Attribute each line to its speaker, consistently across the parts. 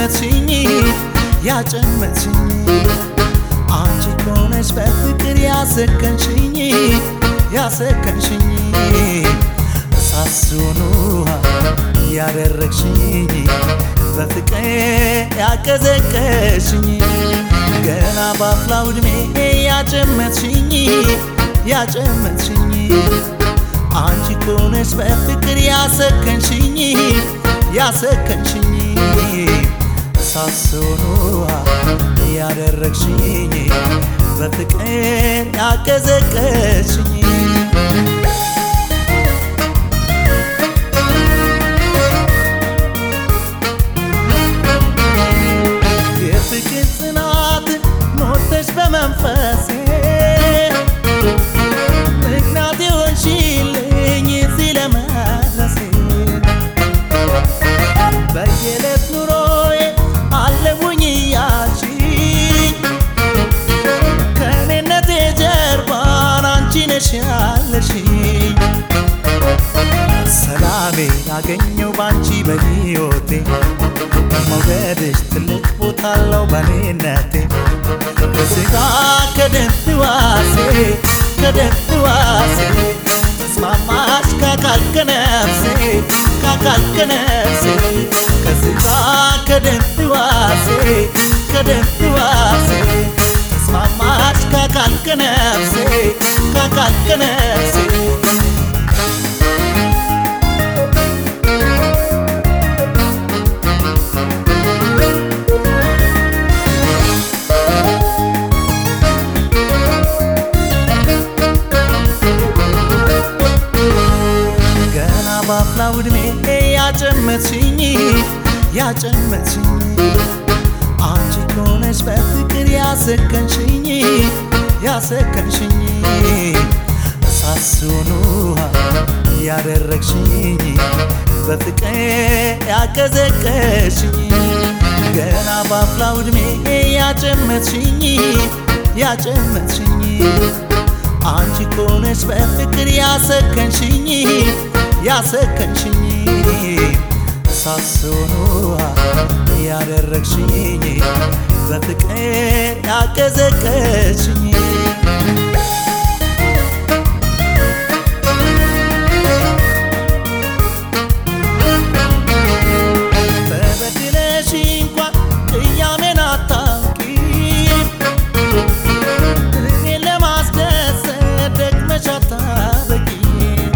Speaker 1: ያጨመትሽኝ ያጨመትሽኝ አንቺ ከሆነች በፍቅር ያሰከንሽኝ ያሰከንሽኝ ሳሱኑ ያደረግሽኝ በፍቅር ያቀዘቀሽኝ ገና ባፍላው ዕድሜ ያጨመትሽኝ ያጨመትሽኝ አንቺ ከሆነች በፍቅር ያሰከንሽኝ ያሰከንሽኝ ሳሶኑ ያደረግሽኝ በፍቅር ያቀዘቀሽኝ የፍቅር ጽናት ሞተሽ በመንፈሴ ምክንያት የሆንሽልኝ እዚህ ለመድረሴ በየዕለት ኑሮዬ አለሙኝ እያልሽኝ ከእኔነቴ ጀርባን አንቺ ነሽ ያለሽኝ ሰላሜን አገኘው ባንቺ በሕይወቴ መውደድሽ ትልቅ ቦታ አለው በኔነቴ ከስጋ ከደም ሕዋሴ ከደም ሕዋሴ ተስማማሽ ከአካል ከነፍሴ ከአካል ከነፍሴ ከስጋ ከደም ሕዋሴ ከደም ሕዋሴ ተስማማሽ ከአካል ከነፍሴ ከአካል ከነፍሴ ገና ባፍላው ዕድሜ ያጨመትሽኝ ያጨመትሽኝ አንቺ ከሆነች በፍቅር ያሰከንሽኝ ያሰከንሽኝ ሳሱኑ ያደረግሽኝ በፍቅር ያቀዘቀሽኝ ገና ባፍላው ዕድሜ ያጨመትሽኝ ያጨመትሽኝ አንቺ ከሆነች በፍቅር ያሰከንሽኝ ያሰከንሽኝ ሳሶኑ ያደረግሽኝ በፍቅር ያቀዘቀሽኝ በበድለሽ እንኳን ቅያሜን አታውቂም እኔን ለማስደሰት ደግመሽ አታበቂም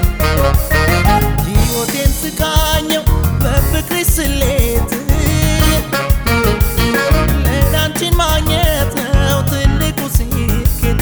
Speaker 1: ሕይወቴን ስቃኘው በፍቅርሽ ስሌት ለእኔ አንቺን ማግኘት ነው ትልቁ ስኬት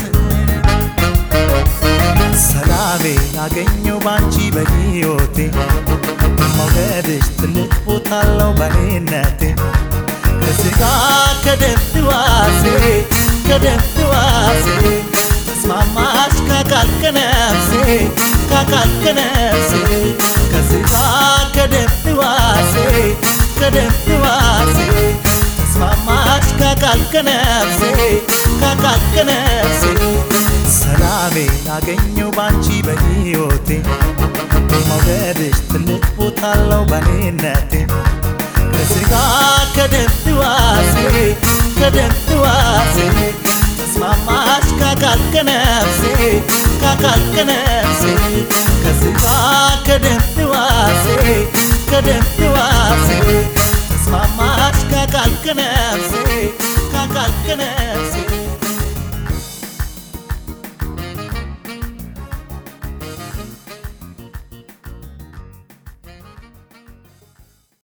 Speaker 1: ሰላሜን አገኘው ባንቺ በሕይወቴ መውደድሽ ትልቅ ቦታ አለው በኔነቴ ከስጋ ከደም ሕዋሴ ከደም ሕዋሴ ተስማማሽ ከአካል ከነፍሴ ከአካል ከነፍሴ ከስጋ ከደም ሕዋሴ ከደም ሕዋሴ ተስማማሽ ከአካል ከነፍሴ ከአካል ከነፍሴ ሰላሜን አገኘው ባንቺ በሕይወቴ መውደድሽ ትልቅ ቦታ አለው በኔነቴ ከስጋ ከደም ሕዋሴ ከደም ሕዋሴ ተስማማሽ ከአካል ከነፍሴ ከአካል ከነፍሴ ከስጋ ከደም ሕዋሴ ከደም ሕዋሴ ተስማማሽ ከአካል ከነፍሴ ከአካል ከነፍሴ